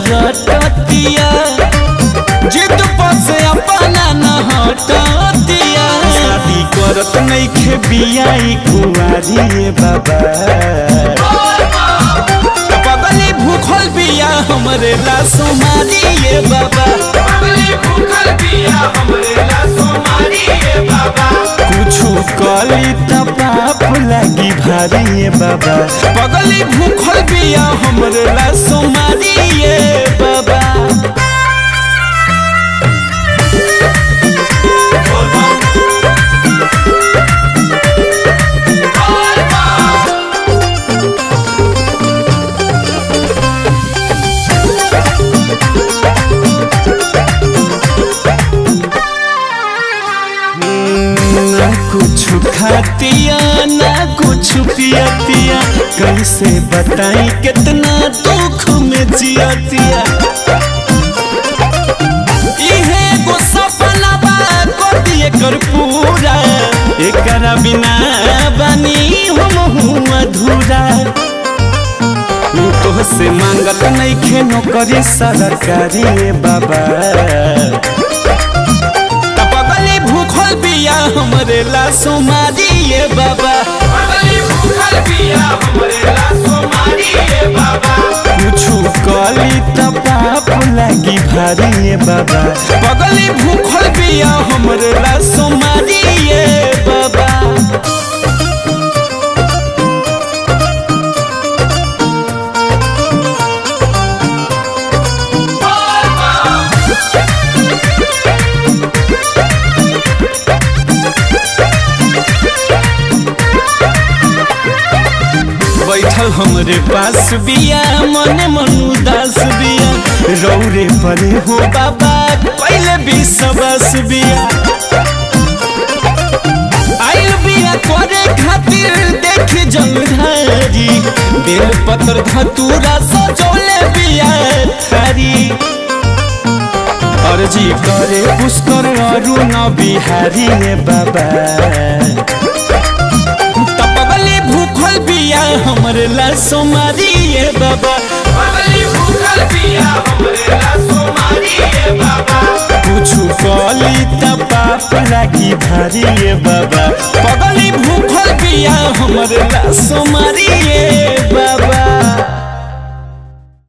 रटतिया जिद पास अपना न हटतिया शादी करत नइखे बियाई कुंवारी रे बाबा पगली भूखल बिया हमरे ला सोमारी ये बाबा कुछु कली त पाप लागी भारी ये बाबा पगली भूखल बिया हमरे ला सोमारी ये बाबा ना कुछ खातिया ना कुछ पियतिया कैसे बताई कितना दुख में जियतिया इहे एगो सपना बा कर दिए कर पूरा एकरा बिना बनी हम हूँ अधूरा तोहसे मांगत नइखे नौकरी सरकारी रे बाबा बगली भूखल बिया हमरे ला सोमारी ये बाबा कुछु कली त पाप लागी भारी ये बाबा बगली भूखल बिया हमरे ला सोमारी ये बाबा बैठल हमरे पास बिया मने मन उदास बिया रौरे परे हो बाबा पहले भी सबस बिया आइल बिया करे खातिर देखी जलधारी बेल पत्र धतूरा सजौले बिया थारी अर्जी करे पुष्कर अरुण बिहारी रे बाबा तपगली भूखल बिया हमरे ला सोमारी ये बाबा कुछु कली त पाप लागी भारी ये बाबा पगली भूखल बिया हमरे ला सोमारी ये